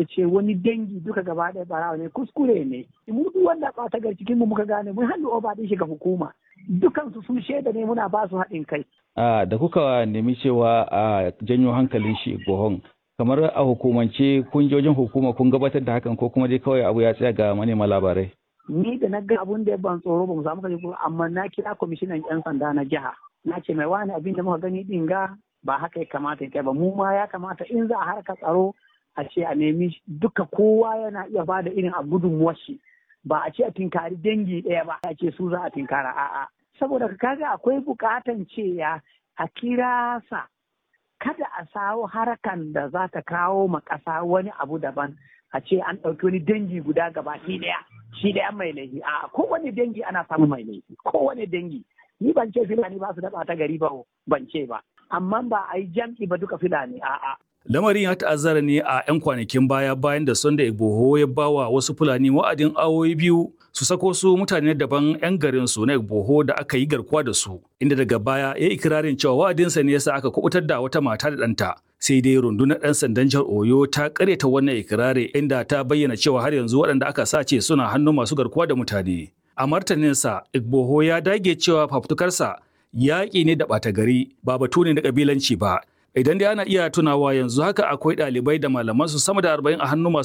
ya ce wani dangi duka gaba ɗaya barawa ne kuskure ne mu duk wanda ɓata gar cikin mu muka gane mun hannu oba ɗin shi ga hukuma dukansu sun shaida ne muna ba su haɗin kai. da kuka nemi cewa a janyo hankalin shi gohon kamar a hukumance kun je wajen hukuma kun gabatar da hakan ko kuma dai kawai abu ya tsaya ga manema labarai. Ni da na ga abun da ban tsoro ba mu samu kaje amma na kira kwamishinan 'yan sanda na jiha na ce mai wani abin da muka gani din ga ba haka ya kamata ya ba mu ma ya kamata in za a harka tsaro a ce a nemi duka kowa yana iya ba da irin a gudunmuwar shi ba a ce a tinkari dangi ɗaya ba a ce su za a tinkara a'a saboda kaga akwai bukatan cewa a kira sa kada a sawo harakan da za ta kawo ma ƙasa wani abu daban a ce an ɗauki wani dangi guda gaba shi ɗaya shi ɗaya mai laifi a kowane dangi ana samun mai laifi kowane dangi ni ban ce filani ba su daɓa ta gari ba ban ce ba amma ba a yi jam'i ba duka filani a'a Lamarin ya ta'azzara ne a 'yan kwanakin baya bayan da Sunday Igboho ya bawa wasu Fulani wa'adin awoyi biyu su sako su mutane daban 'yan garin su na Igboho da aka yi garkuwa da su, inda daga baya ya yi ikirarin cewa wa'adinsa ne yasa aka kubutar da wata mata da ɗanta. Sai dai rundunar ɗan sandan jihar Oyo ta karyata wannan ikirari inda ta bayyana cewa har yanzu waɗanda aka sace suna hannun masu garkuwa da mutane. A martaninsa, Igboho ya dage cewa fafutukarsa yaƙi ne da ɓata gari ba batu ne na ƙabilanci ba. Idan dai ana iya tunawa yanzu haka akwai ɗalibai da malamansu sama da arba'in a hannun masu